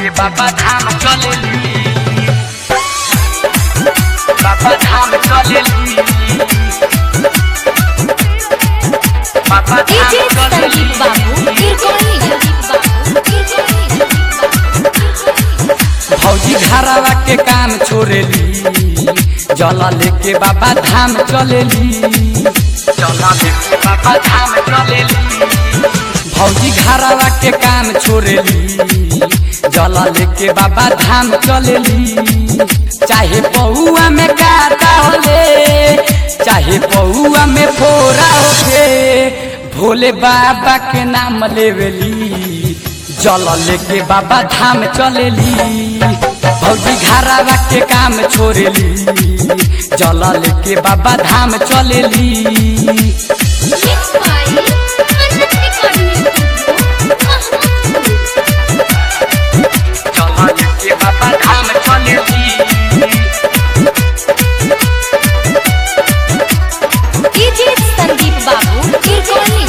बाबा धाम चलेली बाबा धाम चलेली बाबा धाम डीजे संदीप बाबू चलेली किरकोली संदीप बाबू भौजी घरावा के काम छोड़ेली जल लेके बाबा धाम चलेली जल लेके बाबा धाम चलेली भौजी घरावा के काम छोड़ेली जल लेके बाबा धाम चलेली चाहे पौआ में काटा होले चाहे पौआ में फोरा होके भोले बाबा के नाम लेवेली जल लेके बाबा धाम चलेली भौजी घरावा के काम छोड़ेली जल लेके बाबा धाम चलेली मिक्स बाय अनंत रिकॉर्डिंग जल लेके बाबा धाम चलेली डीजे संदीप बाबू किरकोली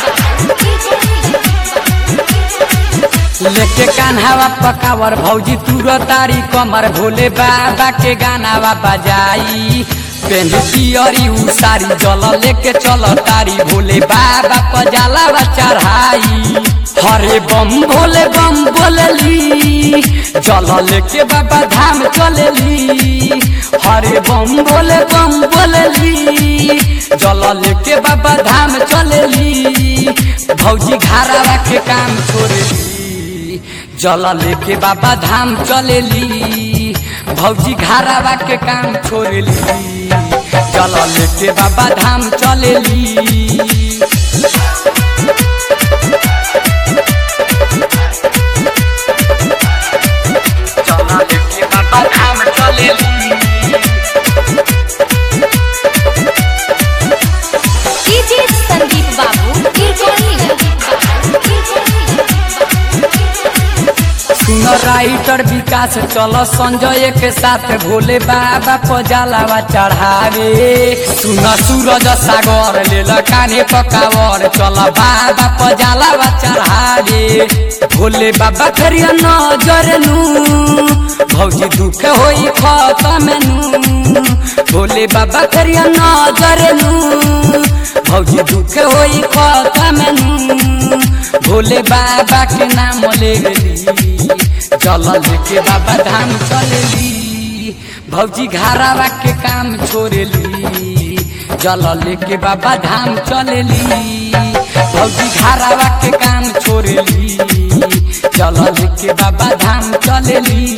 लेके कान्हावा पकावर भौजी तुर तारी कमर भोले बाबा के गानावा बजाई पेन्हती अरी उसारी जल लेके चल तारी भोले बाबा पजालावा चढ़ाई हरे बम भोले बम बोलली जल लेके बाबा धाम चलेली हरे बम भोले बम बोलली जल लेके बाबा धाम चलेली भौजी घारावा के काम छोड़ेली जल लेके बाबा धाम चलेली भौजी घारावा के काम छोड़ेली जल लेके बाबा धाम चलेली जल लेके बाबा धाम चलेली डीजे संदीप बाबू किरकोली सुन राइटर विकास चल संजय के साथ भोले बाबा पजालावा चढ़ावे सुन सूरज सागर लेल काने पकावर चल बाबा पजालावा चढ़ावे भोले बाबा करिया नजर नु भौजी दुख होई खत्म नु भोले बाबा करिया नजर नु भौजी दुख होई खत्म नु भोले बाबा के नाम ले गेली चल लेके बाबा धाम चलेली भौजी घरावा के काम छोड़ेली जल लेके बाबा धाम चलेली भौजी घरावा के काम छोड़ेली चल लेके बाबा धाम चलेली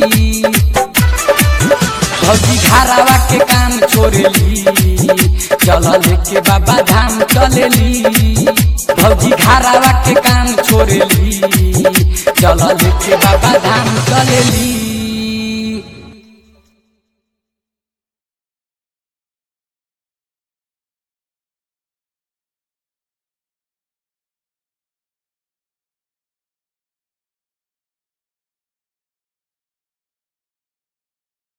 भौजी घरावा के काम छोड़ेली चल लेके बाबा धाम चलेली भौजी घरावा के काम छोड़ेली चल लेके बाबा धाम चलेली